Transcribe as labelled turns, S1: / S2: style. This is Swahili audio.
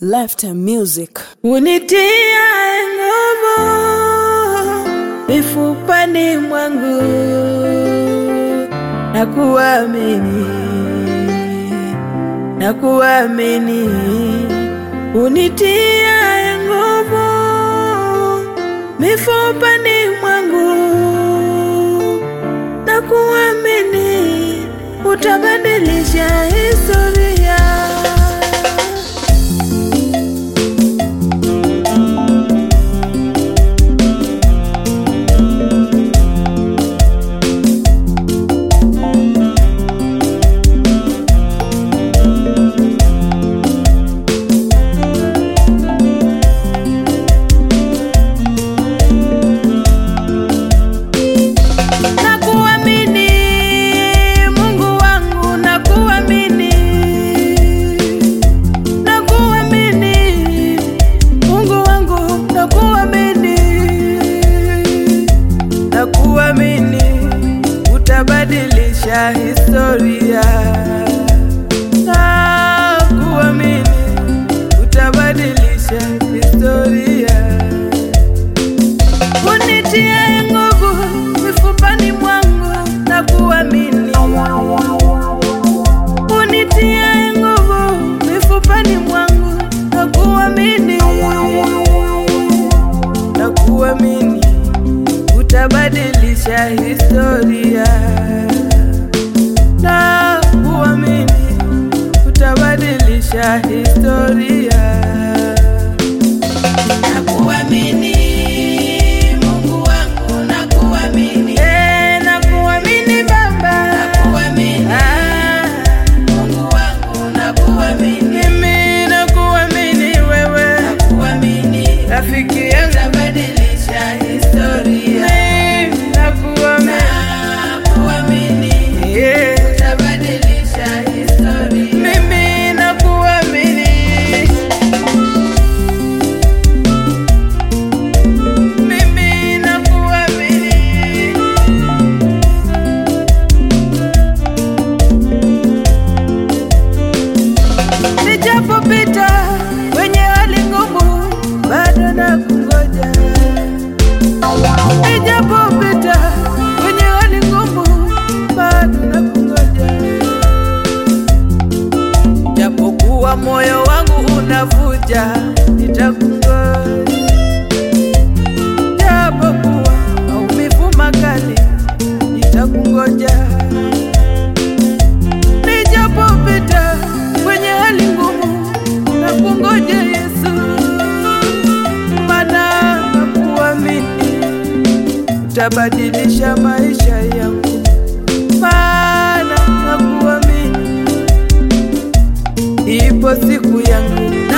S1: Left music.
S2: unitia nguvu mifupani mwangu na kuamini na kuamini unitia nguvu mifupani mwangu na kuamini utabadilisha historia Nakuamini Mungu wangu, nakuamini, nakuamini Mungu wangu, nakuamini, nakuamini utabadilisha historia, nakuamini utabadilisha historia unitie nguvu mifupani mwangu na kuamini, unitie nguvu mifupani mwangu na kuamini, na kuamini utabadilisha historia, na kuamini utabadilisha historia. Nakuamini Mungu wangu, nakuamini. Eh, nakuamini Baba. Nakuamini. Ah, Mungu wangu, nakuamini. Mimi nakuamini wewe. Nakuamini. Rafiki yangu. Utabadilisha historia. Mimi nakuamini. Nakuamini. Yeah. Utabadilisha historia. Mimi nakuamini. Mimi nakuamini. Nijapopita kwenye hali ngumu, bado nakungoja. Nijapopita kwenye hali ngumu, bado nakungoja. Japokuwa moyo wangu unavuja, nitakungoja japokuwa maumivu makali, nitakungoja. Nijapopita kwenye hali ngumu, nakungoja Yesu, maana nakuamini utabadilisha maisha yangu, maana nakuamini ipo siku yangu